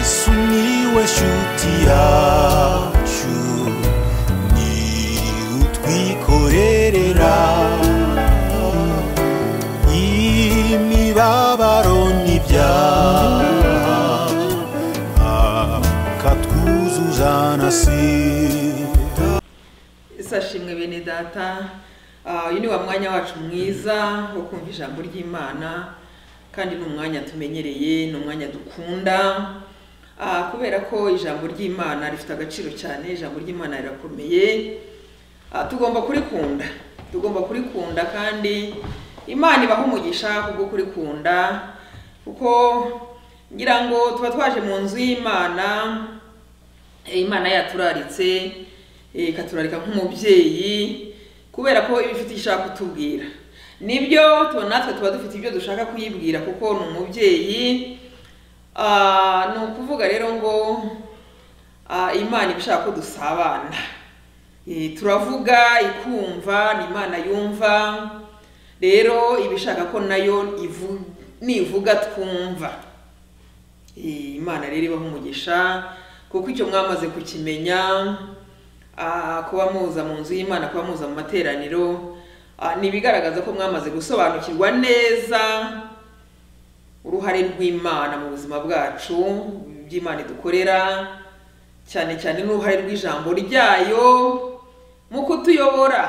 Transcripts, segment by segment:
sumiłeś utiaciu ni utwikorerera imibabaro n'ibyaha akatwuzuza na sida isashimwe bene data Ah, uyu ni wa mwanya wacu mwiza wo kumva ijambo ry'imana kandi ni umwanya tumenyereye ni umwanya dukunda Ah, kubera ko ijambo ry'imana rifite agaciro cyane ijambo ry'imana rirakomeye Ah, tugomba kurikunda tugomba kurikunda kandi imana ibaha umugisha kubwo kurikunda kuko ngira ngo tuba twaje mu nzu y'imana Eh, imana yaturaritse eh, ikaturarika nk'umubyeyi kubera ko iba ifite icyo ishaka kutubwira nibyo tuba natwe tuba dufite ibyo dushaka kuyibwira kuko ni umubyeyi Ah, ni ukuvuga rero ngo ah, imana iba ishaka ko dusabana Eh, turavuga ikumva ni imana yumva rero iba ishaka ko nayo ivu- nivuga twumva Eh, imana rero ibaha umugisha kuko icyo mwamaze kukimenya ah, kuba muza mu nzu y'imana kuba muza mu materaniro ah, ni ibigaragaza ko mwamaze gusobanukirwa neza uruhare rw'imana mu buzima bwacu by'imana idukorera cyane cyane n'uruhare rw'ijambo ryayo mu kutuyobora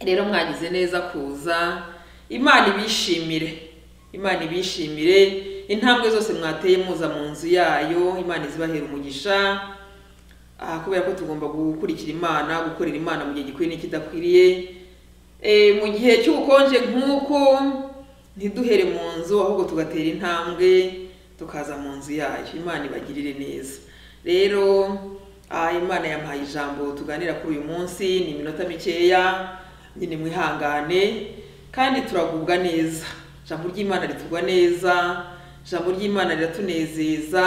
rero mwagize neza kuza imana ibishimire imana ibishimire intambwe zose mwateye muza mu nzu yayo imana izibahera umugisha Ah, kubera ko tugomba gukurikira imana gukorera imana mu gihe gikwiriye n'ikidakwiriye Eh, mu gihe cy'ubukonje nk'uko ntiduhere mu nzu ahubwo tugatera intambwe tukaza mu nzu yayo imana ibagirire neza rero ah, imana yampaye ijambo tuganira kuri uyu munsi ni iminota mikeya nyine mwihangane kandi turagubwa neza ijambo ry'imana ritugwa neza ijambo ry'imana riratunezeza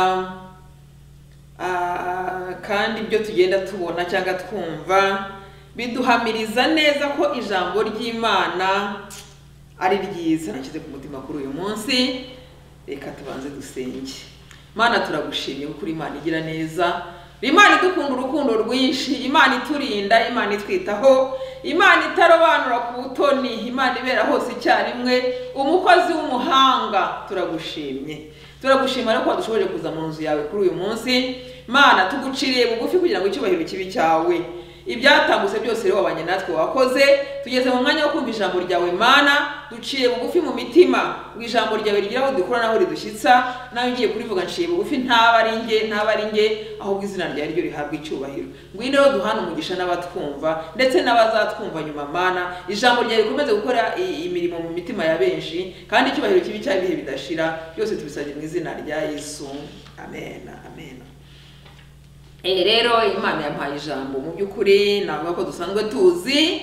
Ah, kandi ibyo tugenda tubona cyangwa twumva biduhamiriza neza ko ijambo ry'imana ari ryiza nashyize ku mutima kuri uyu munsi reka tubanze dusenge mana turagushimye kuko uri imana igira neza imana idukunda urukundo rwinshi imana iturinda imana itwitaho imana itarobanura ku butoni imana ibera hose icyarimwe umukozi w'umuhanga turagushimye turagushima rero ko wadushoboje kuza mu nzu yawe kuri uyu munsi mana tuguciriye bugufi kugira ngo icyubahiro kibi cyawe ibyatambutse byose rero wabanye natwe wakoze tugeze mu mwanya wo kumva ijambo ryawe mana duciye bugufi mu mitima ngo ijambo ryawe rigire aho dukura naho ridushyitsa nawe ugiye kurivuga nciye bugufi ntaba ari nge ntaba ari nge ahubwo izina ryawe ryo rihabwa icyubahiro ngwino rero duhana umugisha n'abatwumva ndetse n'abazatwumva nyuma mana ijambo ryawe rikomeze gukora i- imirimo mu mitima ya benshi kandi icyubahiro kibi cyawe ibihe bidashira byose tubisabye mu izina rya yesu amen amen Eh, rero imana yampaye ijambo mu by'ukuri navuga ko dusanzwe tuzi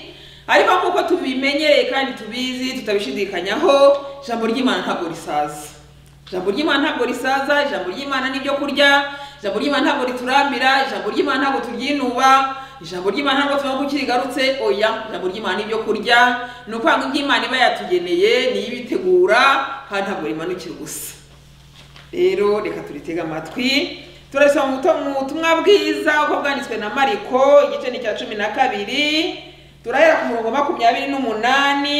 ariko nk'uko tubimenyereye kandi tubizi tutabishidikanyaho ijambo ry'imana ntabwo risaza ijambo ry'imana ntabwo risaza ijambo ry'imana n'ibyo kurya ijambo ry'imana ntabwo riturambira ijambo ry'imana ntabwo turyinuba ijambo ry'imana ntabwo tubona ko ukirigarutse oya ijambo ry'imana n'ibyo kurya ni ukubanga iby'imana iba yatugeneye niyo ibitegura kandi ntabwo rimanukira ubusa rero reka turitege amatwi turasoma mu buto- mu butumwa bwiza uko bwanditswe na mariko igice ni icya cumi na kabiri turahera ku murongo wa makumyabiri n'umunani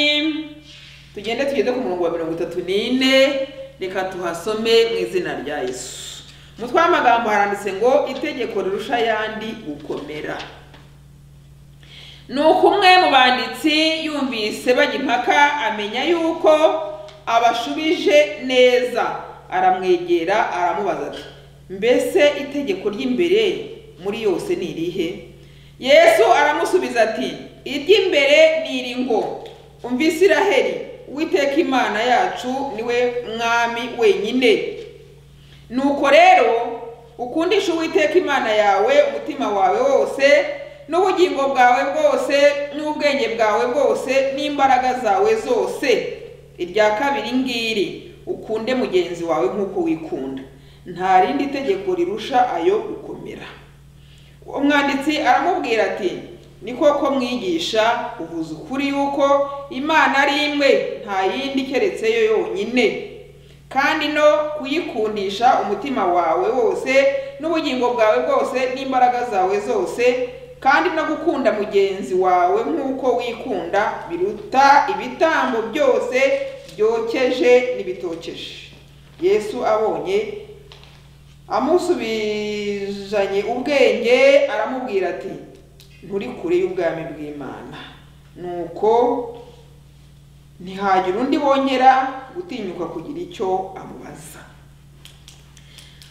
tugende tugeze ku murongo wa mirongo itatu n'ine reka tuhasome mu izina rya yesu umutwe w'amagambo haranditse ngo itegeko rirusha ayandi gukomera nuko umwe mu banditsi yumvise bajya impaka amenya yuko abashubije neza aramwegera aramubaza ati mbese itegeko ry'imbere muri yose ni irihe yesu aramusubiza ati iry'imbere ni iri ngo umva isiraheli uwiteka imana yacu niwe mwami wenyine nuko rero ukundisha uwiteka imana yawe umutima wawe wose n'ubugingo bwawe bwose n'ubwenge bwawe bwose n'imbaraga zawe zose irya kabiri ngiri ukunde mugenzi wawe nk'uko wikunda nta rindi tegeko rirusha ayo gukomera umwanditsi aramubwira ati ni koko mwigisha uvuze ukuri yuko imana ari imwe nta yindi keretse yo yonyine kandi no kuyikundisha umutima wawe wose n'ubugingo bwawe bwose n'imbaraga zawe zose kandi no gukunda mugenzi wawe nk'uko wikunda biruta ibitambo byose byokeje n'ibitokeje yesu abonye amusubizanye ubwenge aramubwira ati nturi kure y'ubwami bw'imana nuko ntihagira undi bongera gutinyuka kugira icyo amubaza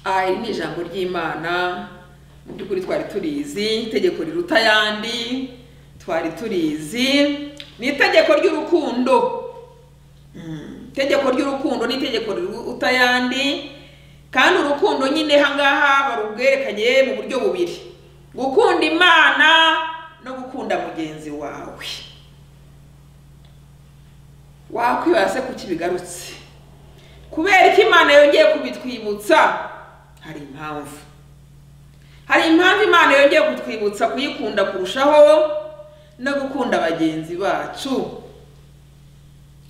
aha iri ni ijambo ry'imana mu by'ukuri twari turizi itegeko riruta ayandi twari turizi ni itegeko ry'urukundo Mm, itegeko ry'urukundo ni itegeko riruta ayandi kandi urukundo nyine hangaha barubwerekanye mu buryo bubiri gukunda imana no gukunda mugenzi wawe wakwibara se kuki bigarutse kubera iki imana yongeye kubitwibutsa hari impamvu hari impamvu imana yongeye kutwibutsa kuyikunda kurushaho no gukunda bagenzi bacu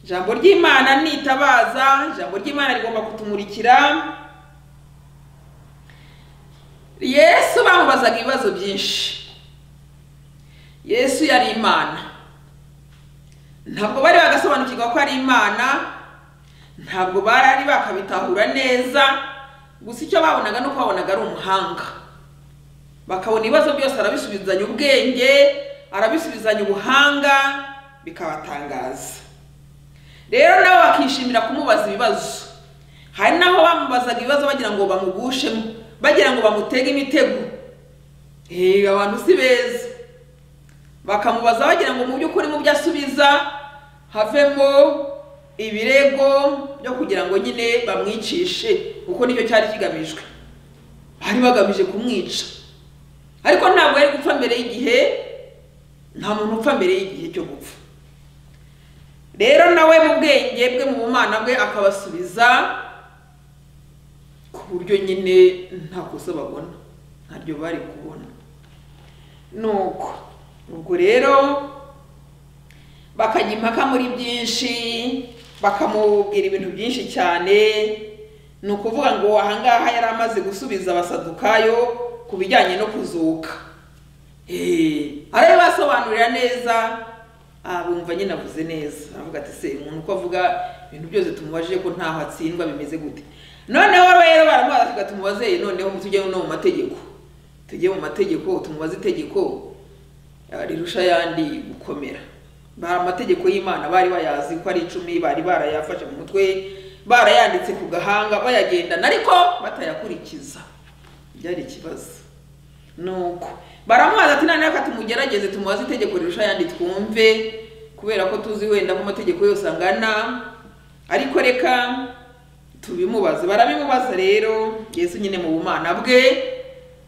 ijambo ry'imana nitabaza ijambo ry'imana rigomba kutumurikira yesu bamubazaga ibibazo byinshi yesu yari imana ntabwo bari bagasobanukirwa ko ari imana ntabwo bari bakabitahura neza gusa icyo babonaga ni uko babonaga ari umuhanga bakabona ibibazo byose arabisubizanya ubwenge arabisubizanya ubuhanga bikabatangaza rero nabo bakishimira kumubaza ibibazo hari n'aho bamubazaga ibibazo bagira ngo bamugushemo bagira ngo bamutege imitego eee abantu si beza bakamubaza bagira ngo mu by'ukuri mu byo asubiza havemo ibirego byo kugira ngo nyine bamwicishe kuko nicyo cyari kigamijwe bari bagamije kumwica ariko ntabwo yari gupfa mbere y'igihe nta muntu upfa mbere y'igihe cyo gupfa rero nawe mu bwenge bwe mu bumana bwe akabasubiza ku buryo nyine nta kosa babona ntaryo bari kubona nuko ubwo rero bakajya impaka muri byinshi bakamubwira ibintu byinshi cyane ni ukuvuga ngo ahangaha yari amaze gusubiza abasadukayo ku bijyanye no kuzuka arabibasobanurira neza ah, bumva nyine avuze neza avuga ati se umuntu uko avuga ibintu byose tumubajije ko ntaho atsindwa bimeze gute noneho rero baramubaza tumubaze noneho tujye no mu mategeko tujye mu mategeko tumubaze itegeko rirusha ayandi gukomera bari amategeko y'imana bari bayazi ko ari icumi bari barayafashe mu mutwe barayanditse ku gahanga bayagendana ariko batayakurikiza byari ikibazo nuko baramubaza ati noneho reka tumugerageze tumubaze itegeko rirusha ayandi twumve kubera ko tuzi wenda ko amategeko yose angana ariko reka tubimubaze barabimubaza rero yesu nyine mu bumana bwe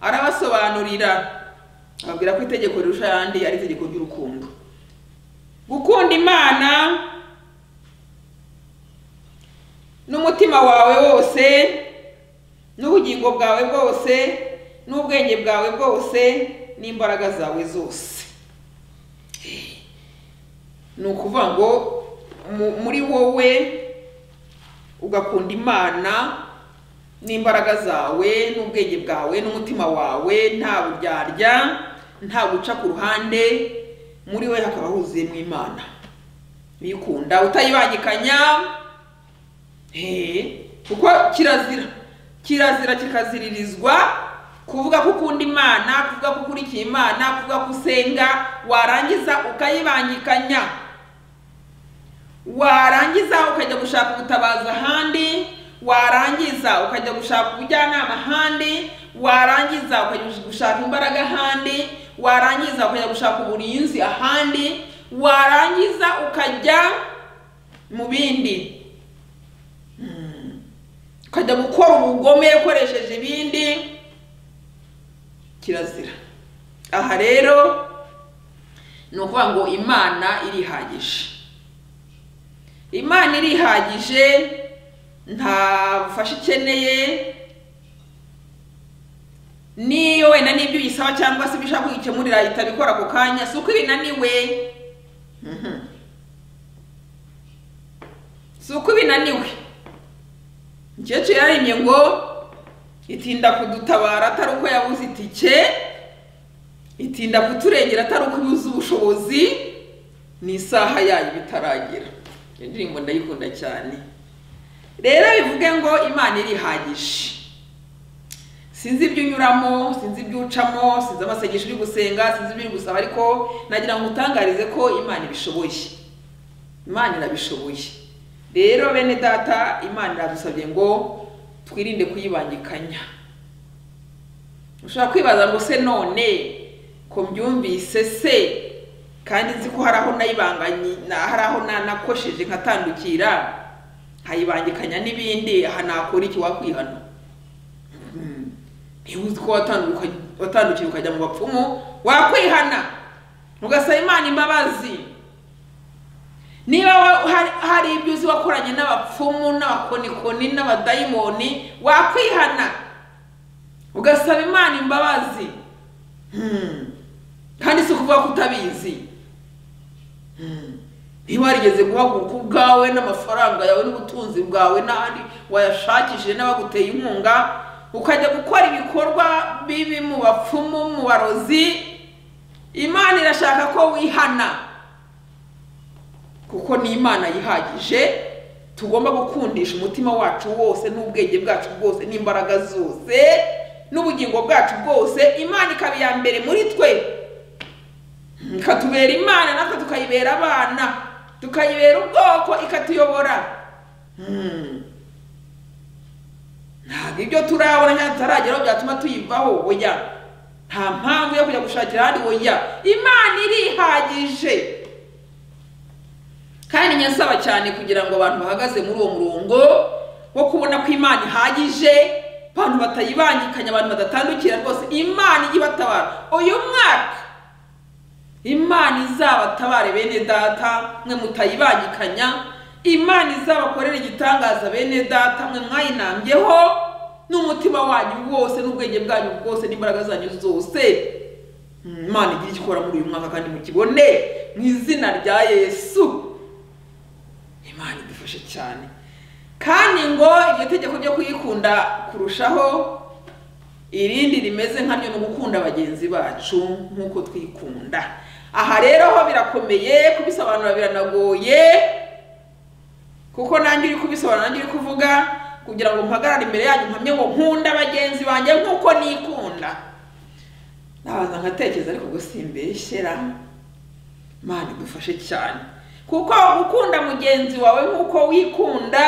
arabasobanurira ababwira ko itegeko rirusha ayandi ari itegeko ry'urukundo gukunda imana n'umutima wawe wose n'ubugingo bwawe bwose n'ubwenge bwawe bwose n'imbaraga zawe zose ni ukuvuga ngo mu- muri wowe ugakunda imana n'imbaraga zawe n'ubwenge bwawe n'umutima wawe nta buryarya nta guca ku ruhande muri we hakaba huzuyemo imana wikunda utayibangikanya eh, kuko kirazira kirazira kikaziririzwa kuvuga ko ukunda imana kuvuga ko ukurikiye imana kuvuga ko usenga warangiza ukayibangikanya warangiza ukajya gushaka ubutabazi ahandi warangiza ukajya gushaka ubujyanama ahandi warangiza ukajya gushaka imbaraga ahandi warangiza ukajya gushaka uburinzi ahandi warangiza ukajya mu bindi Mm. ukajya gukora ubugome ukoresheje ibindi kirazira aha rero ni ukuvuga ngo imana irihagije imana irihagije nta bufasha ikeneye niyo wenda n'ibyo uyisaba cyangwa se ibyo ushaka kuyikemurira itabikora ako kanya si uko ibinaniwe Mhm. si uko ibinaniwe umukecuru yararimye ngo itinda kudutabara atari uko yabuze itike itinda kuturengera atari uko ibuze ubushobozi ni isaha yayo bitaragira iyo ndirimbo ndayikunda cyane rero bivuge ngo imana irihagije sinzi ibyo unyuramo sinzi ibyo ucamo sinzi amasengesho uri gusenga sinzi ibyo uri gusaba ariko nagira ngo utangarize ko imana ibishoboye imana irabishoboye rero bene data imana iradusabye ngo twirinde kuyibangikanya ushobora kwibaza ngo se none ko mbyumvise se kandi nzi ko hari aho nayibanganye na- hari aho nanakosheje nkatandukira nkayibangikanya n'ibindi aha nakora iki wakwihana niba uzi ko watanduka- watandukiye ukajya mu bapfumu wakwihana ugasaba imana imbabazi niba wa- hari- hari ibyo uzi wakoranye n'abapfumu n'abakonikoni n'abadayimoni wakwihana ugasaba imana imbabazi Hmm. kandi si ukuvuga ko utabizi Hmm. niba warigeze guhaguruka ubwawe n'amafaranga yawe n'ubutunzi bwawe n'ahandi wayashakishije n'abaguteye inkunga ukajya gukora ibikorwa bibi mu bapfumu mu barozi imana irashaka ko wihana kuko ni imana yihagije tugomba gukundisha umutima wacu wose n'ubwenge bwacu bwose n'imbaraga zose n'ubugingo bwacu bwose imana ikaba iya mbere muri twe ikatubera imana natwe tukayibera abana tukayibera ubwoko ikatuyobora Hmm. ntabwo ibyo turabona cyangwa tutarageraho byatuma tuyivaho oya nta mpamvu yo kujya gushakira ahandi oya imana irihagije kandi nyasaba cyane kugira ngo abantu bahagaze muri uwo murongo wo kubona ko imana ihagije abantu batayibangikanya abantu badatandukira rwose imana ijya ibatabara uyu mwaka imana izabatabare bene data mwe mutayibangikanya imana izabakorera igitangaza bene data mwe mwayinambyeho n'umutima wanyu wose n'ubwenge bwanyu bwose n'imbaraga zanyu zose Mm, imana igira icyo ikora muri uyu mwaka kandi mukibone mu izina rya yesu imana idufashe cyane kandi ngo iryo tegeko ryo kuyikunda kurushaho irindi rimeze nkaryo ni ugukunda bagenzi bacu nk'uko twikunda aha rero ho birakomeye kubisobanura biranagoye kuko nanjye uri kubisobanura nanjye uri kuvuga kugira ngo mpagarare imbere yanyu mpamye ngo nkunda bagenzi banjye nk'uko nikunda nabaza nkatekereza ariko ubwo simbeshyera mana idufashe cyane kuko gukunda mugenzi wawe nk'uko wikunda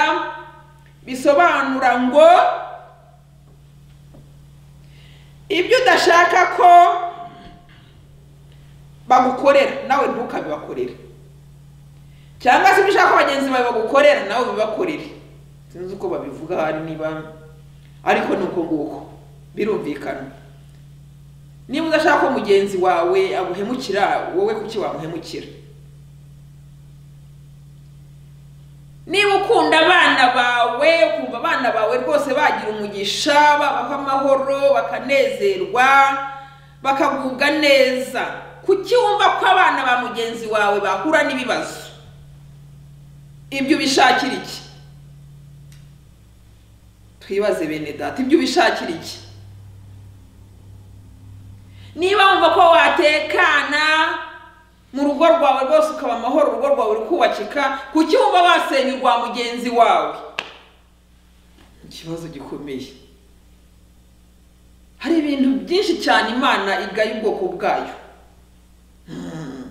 bisobanura ngo ibyo udashaka ko bagukorera nawe ntukabibakorere cyangwa se ibyo ushaka ko bagenzi bawe bagukorera nawe bibakorere sinzi uko babivuga hari niba ariko ni uko nguko birumvikana niba udashaka ko mugenzi wawe aguhemukira wowe kuki wamuhemukira niba ukunda abana bawe ukumva abana bawe rwose bagira umugisha babaho amahoro bakanezerwa bakagubwa neza kuki wumva ko abana ba mugenzi wawe bahura n'ibibazo ibyo ubishakira iki twibaze bene data ibyo ubishakira iki niba wumva ko watekana mu rugo rwawe rwose ukaba amahoro urugo rwawe rukubakika kuki wumva wasenya urwa mugenzi wawe ikibazo gikomeye hari ibintu byinshi cyane imana igaya ubwoko bwayo Hmm.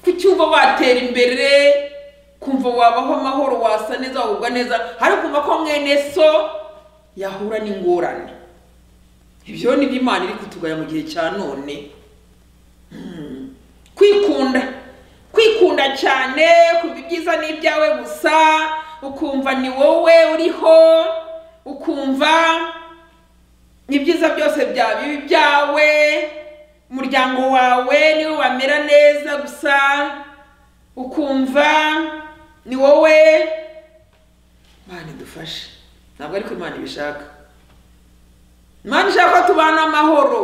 kuki wumva watera imbere kumva wabaho amahoro wasa neza wagubwa neza hari kumva ko mwene so yahura n'ingorane ibyo ni byo imana iri kutugaya mu gihe cya none kwikunda kwikunda cyane kumva ibyiza ni ibyawe gusa ukumva ni wowe uriho ukumva ibyiza byose bya bibi byawe umuryango wawe niwe wamera neza gusa ukumva ni wowe imana idufashe ntabwo ariko imana ibishaka imana ishaka ko tubana amahoro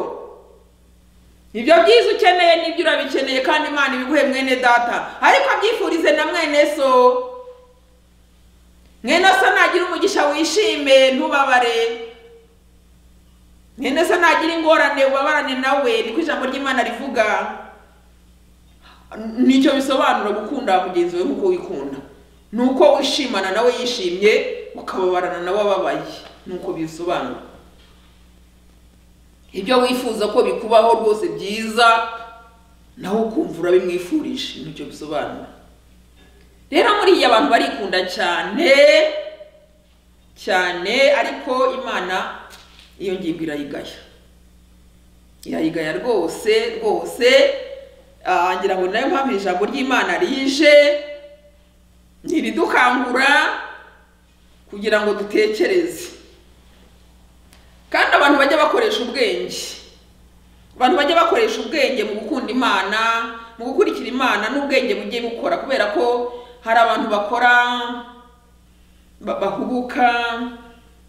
ibyo byiza ukeneye n'ibyo urabikeneye kandi imana ibiguhe mwene data ariko abyifurize na mwene so mwene se nagira umugisha wishime ntubabare mwene se nagira ingorane ubabarane nawe niko ijambo ry'imana rivuga nicyo bisobanura gukunda mugenzi we nk'uko wikunda ni uko wishimana nawe yishimye ukababarana nawe ababaye ni uko bisobanura ibyo wifuza ko bikubaho rwose byiza nawe ukumva urabimwifurije nicyo bisobanura rero muriya abantu barikunda cyane cyane ariko imana iyo ngingo irayigaya irayigaya rwose rwose ah, ngira ngo ni nayo mpamvu ijambo ry'imana rije ntiridukangura kugira ngo dutekereze kandi abantu bajya bakoresha ubwenge abantu bajya bakoresha ubwenge mu gukunda imana mu gukurikira imana n'ubwenge bugiye bukora kubera ko hari abantu bakora ba- bahubuka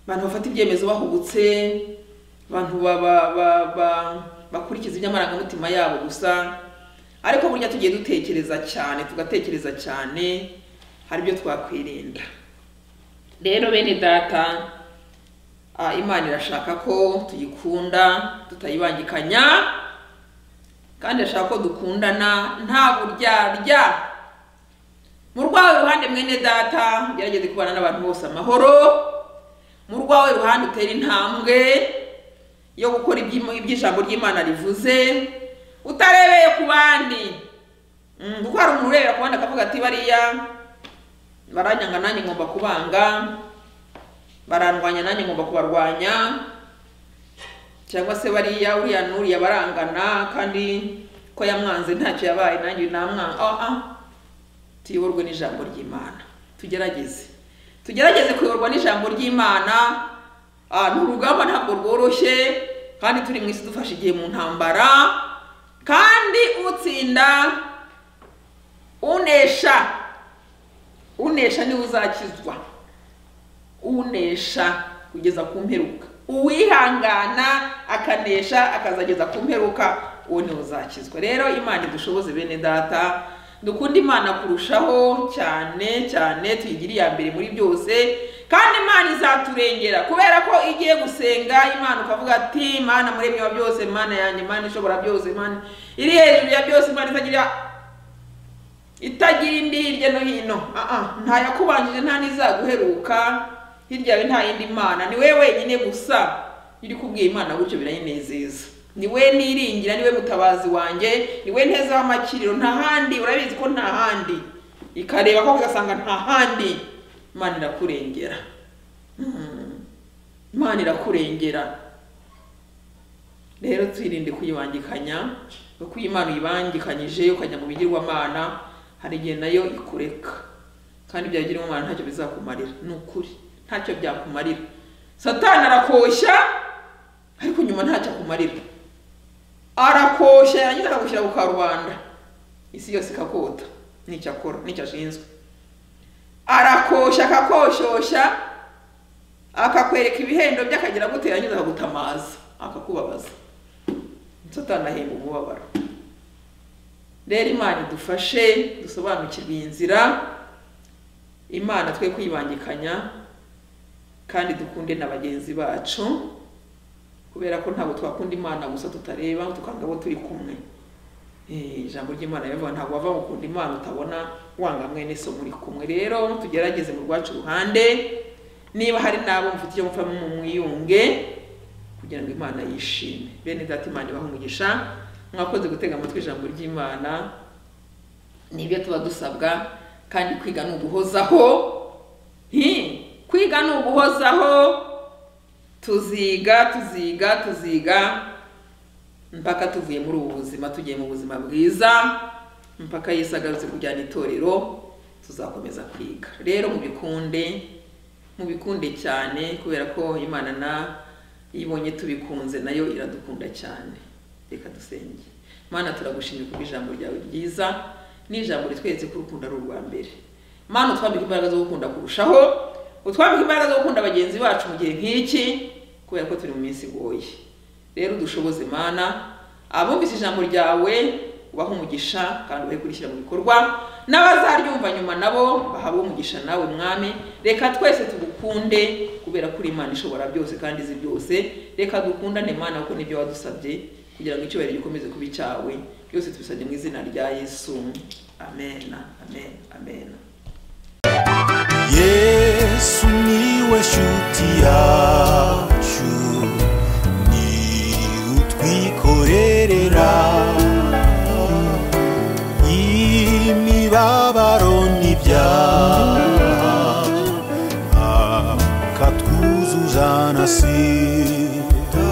abantu bafata ibyemezo bahubutse abantu ba- ba- ba- ba- bakurikiza iby'amarangamutima yabo gusa ariko burya tugiye dutekereza cyane tugatekereza cyane hari ibyo twakwirinda rero bene data ah, imana irashaka ko tuyikunda tutayibangikanya kandi irashaka ko dukundana nta buryarya mu rwawe ruhande mwene data gerageze kubana n'abantu bose amahoro mu rwawe ruhande utera intambwe yo gukora iby'im- iby'ijambo ry'imana rivuze utarebeye ku bandi Mm, kuko hari umuntu urebera ku bandi akavuga ati bariya baranyanga nanjye ngomba kubanga barandwanya nanjye ngomba kubarwanya cyangwa se bariya uriya n'uriya barangana kandi ko yamwanze ntacyo yabaye nanjye namwanga ah ah tuyoborwe n'ijambo ry'imana tugerageze tugerageze kuyoborwa n'ijambo ry'imana Ah, ni urugamba ntabwo rworoshye kandi turi mu isi dufashe igihe mu ntambara kandi utsinda unesha unesha niwe uzakizwa unesha kugeza ku mperuka uwihangana akanesha akazageza ku mperuka uwo niwe uzakizwa rero imana idushoboze bene data dukunda imana kurushaho cyane cyane tuyigire iya mbere muri byose kandi imana izaturengera kubera ko igiye gusenga imana ukavuga ati mana muremyi wa byose mana yanjye mana ishobora byose mana iri hejuru ya byose imana itagira itagira indi hirya no hino Ah, ah, nta yakubanjije nta n'izaguheruka hirya yawe nta yindi mana ni we wenyine gusa iyo uri kubwira imana gutyo birayinezeza ni we niringira ni we mutabazi wanjye ni we nteza w'amakiriro nta handi urabizi ko nta handi ikareba ko ugasanga nta handi imana irakurengera Mm. imana irakurengera rero twirinde kuyibangikanya kuko iyo imana uyibangikanyije ukajya mu bigirwamana hari igihe nayo ikureka kandi ibyo bigirwamana ntacyo bizakumarira ni ukuri ntacyo byakumarira satani arakoshya ariko nyuma ntacyo akumarira arakoshya yarangiza akagushyira ku karubanda isi yose ikakota nicyo akora nicyo ashinzwe arakoshya akakoshyosha akakwereka ibihendo bye akagira gute yarangiza akagutamaza akakubabaza satani ahemba umubabaro rero imana idufashe dusobanukirwe iyi nzira imana twe kwibangikanya kandi dukunde na bagenzi bacu kubera ko ntabwo twakunda imana gusa tutareba tukanga abo turi kumwe Eh, ijambo ry'imana rivuga ntabwo wava gukunda imana utabona wanga mwene so muri kumwe rero tugerageze mu rwacu ruhande niba hari n'abo mufite icyo mupfa mwiyunge kugira ngo imana yishime bene data imana ibahe umugisha mwakoze gutega amatwi ijambo ry'imana nibyo tuba dusabwa kandi kwiga ni uguhozaho Hi, kwiga ni uguhozaho tuziga tuziga tuziga mpaka tuvuye muri ubu buzima tugiye mu buzima bwiza mpaka yesu agarutse kujyana itorero tuzakomeza kwiga rero mubikunde mubikunde cyane kubera ko imana na iyo ibonye tubikunze nayo iradukunda cyane reka dusenge mana turagushimye kuko ijambo ryawe ryiza ni ijambo ritweretse ko urukundo ari urwa mbere mana utwambike imbaraga zo gukunda kurushaho utwambike imbaraga zo gukunda bagenzi bacu mu gihe nk'iki kubera ko turi mu minsi igoye rero udushoboze mana abumvise ijambo ryawe ubahe umugisha kandi ubahe kurishyira mu bikorwa n'abazaryumva nyuma nabo bahabwe umugisha nawe mwami reka twese tugukunde kubera ko uri imana ishobora byose kandi izi byose reka dukundane mana kuko nibyo wadusabye kugira ngo icyubahiro gikomeze kuba icyawe byose tubisabye mu izina rya yesu amen amen amen yesu niwe shuti yawe